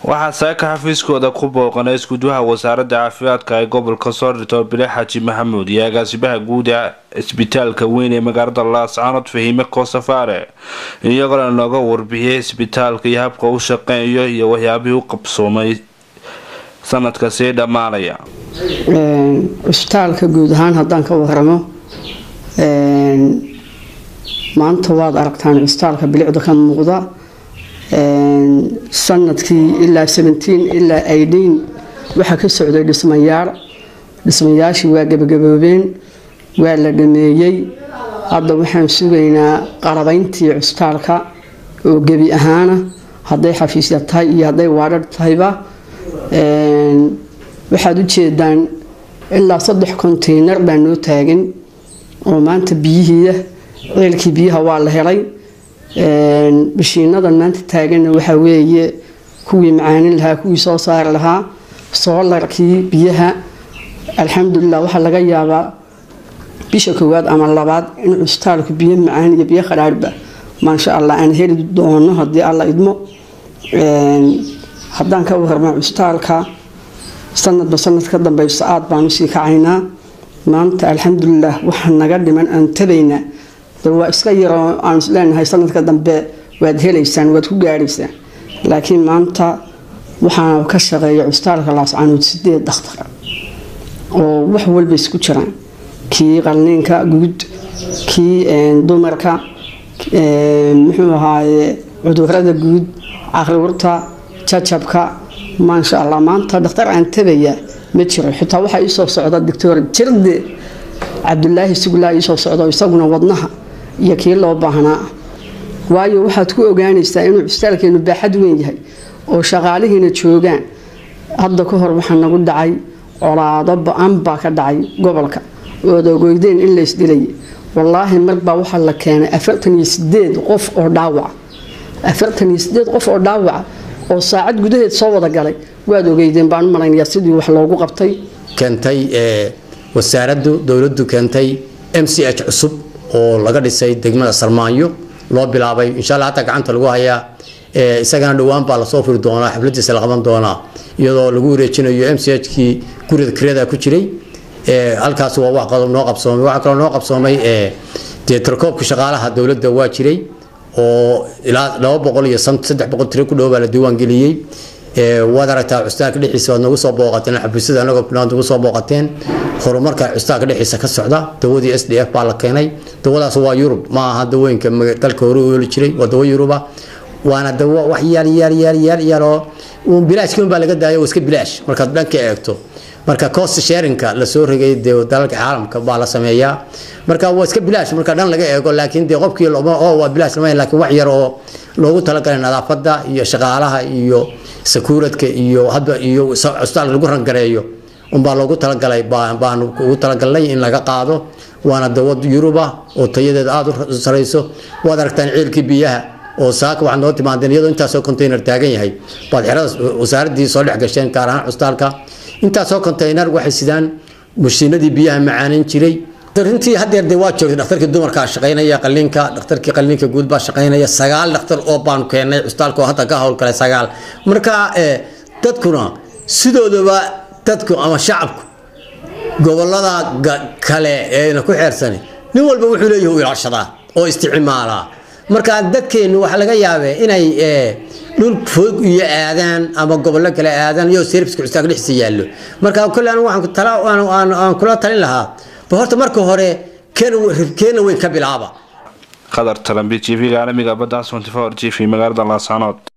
waxaa saaka xafiiskooda ku booqanay iskuduwaha wasaaradda caafimaadka ee gobolka soorito bile xaaji maxamuud iyo agaasimaha guud ee isbitaalka weyn ee magaalada laascaanood fahiime koosafaare iyagoona nooga warbixiyay isbitaalka iyo habka u shaqeeyo iyo waxyaabihii u qabsoomay sanadka sii dhammaanaya cisbitaalka guud ahaan haddaan ka waramo maanta waad aragtaan cisbitaalka bilicda ka muuqda sanadkii ilaa ilaa aidhiin waxaa ka socday dhismayaal dhismayaashii waa gebagaboobeen waa la dhameeyey hadda waxaan sugaynaa qarabayntii cisbitaalka oo gebi ahaana hadday xafiisya tahay iyo hadday waadhar tahayba waxaad u jeedaan ilaa saddex konteynar baa noo taagan oo maanta biyihiia ceelkii biyaha waa la helay mashiinadan maanta taaganna waxaa weeye kuwii macaanin lahaa kuwii soo saari lahaa soolarkii biyaha alxamdulilah waxaa laga yaabaa bisha koowaad ama labaad in cusbitaalku biyo macaan iyo biyo qadhaarhba maasha allah aan heli doono haddii alla idmo haddaan ka warma cusbitaalka sanadba sanad ka dambeyso aad baan usii kacaynaa maanta alxamdulilah waxaa naga dhiman aan tabaynaa waa iska yaroo aan isleenahay sanadka dambe waad helaysaan waad ku gaadhaysaan laakiin maanta waxaa ka shaqeeya cusbitaalka laascaanood sideed dakhtar oo wax walba isku jiraan kii qalniinka guud kii dumarka muxuu ahaaye cudurada guud caqliwurta jajabka maasha allah maanta dhakhtar aan tabaya ma jiro xitaa waxaa iisoo socda doctor jirde cabdulaahi suglaa iisoo socdo isaguna wadnaha iyo kii loo baahnaa waayo waxaad ku ogaanaysaa inuu cusbitaalkeenu baaxad weyn yahay oo shaqaalihiina joogaan hadda ka hor waxaa nagu dhacay colaado ba-an baa ka dhacay gobolka ood ogoydeen in laysdilay wallaahi marbaa waxaa la keenay afartan iyo sideed qof oo dhaawaca afartan iyo sideed qof oo dhaawaca oo saacad gudaheed soo wada galay waad ogeydeen baan u malaynayaa sidii wax loogu qabtay keentay wasaaraddu dowladdu keentay m c h cusub oo laga dhisay degmada sarmaanyo loo bilaabay insha alla hataa gacanta lagu hayaa isagana dhowaan baa lasoo furi doonaa xafladiisa la qaban doonaa iyadoo lagu wareejinayo m c h kii guriga kirada ku jiray halkaas waa wax qodob noo qabsoomay waxaa kaloo noo qabsoomay dee tarkoobka shaqaalaha dowladda waa jiray oo ilaa laba boqol iyo saddex boqol tiro ku dhow baa la diiwaan geliyey waad aragtaa cusbitaalka dhexdiisa waad nagu soo booqateen xafiisyada anagoo nagu soo booqateen horumarka cusbitaalka dhexdiisa ka socda dawadii s d f baa la keenay dawadaas waa yurub ma aha dawooyinka dalka hore u ooli jiray waa dawo yuruba waana dawo wax yaal yaal yaal yaal yaal oo bilaashkiin baa laga daayo iska bilaash markaad dhanka eegto marka cost sharinka lasoo rogay dee dalalka caalamka baa la sameeyaa marka waa iska bilaash marka dhan laga eego laakiin dee qofkii oo waa bilaash lama laakiin wax yar oo loogu talagalay nadaafada iyo shaqaalaha iyo sakuuradka iyo hadba iyo cusbitaalka lagu rangareeyo unbaa loogu talagalay baanu ugu talagalnay in laga qaado waana dawad yuruba oo tayadeeda aada u sarayso waad aragtaan ciilkii biyaha oo saaka waxaad noo timaadeen iyadoo intaasoo container taagan yahay baad xerada wasaaraddii soo dhex gasheen gaar ahaan cusbitaalka intaasoo container waxay sidaan mashiinadii biyaha macaanin jiray runtii hadeer de waa joogtay dhakhtarkii dumarkaa shaqaynaya qaliinka dhakhtarkii qaliinka guud baa shaqaynaya sagaal dhakhtar oo baanu keennay cusbitaalka oo hadda ka howlgalay sagaal marka dadkuna sidoodaba dadku ama shacabku gobolada kale eena ku xeersani nin walba wuxuu leeyahay u ilaashadaa oo isticmaalaa marka dadkeennu waxaa laga yaabee inay dhul fog iyo aadaan ama gobollo kale aadaan iyo serviska cusbitaalka dhexdiisa yaallo marka kolle anigu waxaan kula talin lahaa ba horta marka hore keena weyn ka bilaaba qadar talambi t v-ga caalamiga badda g v magaalada laascaanood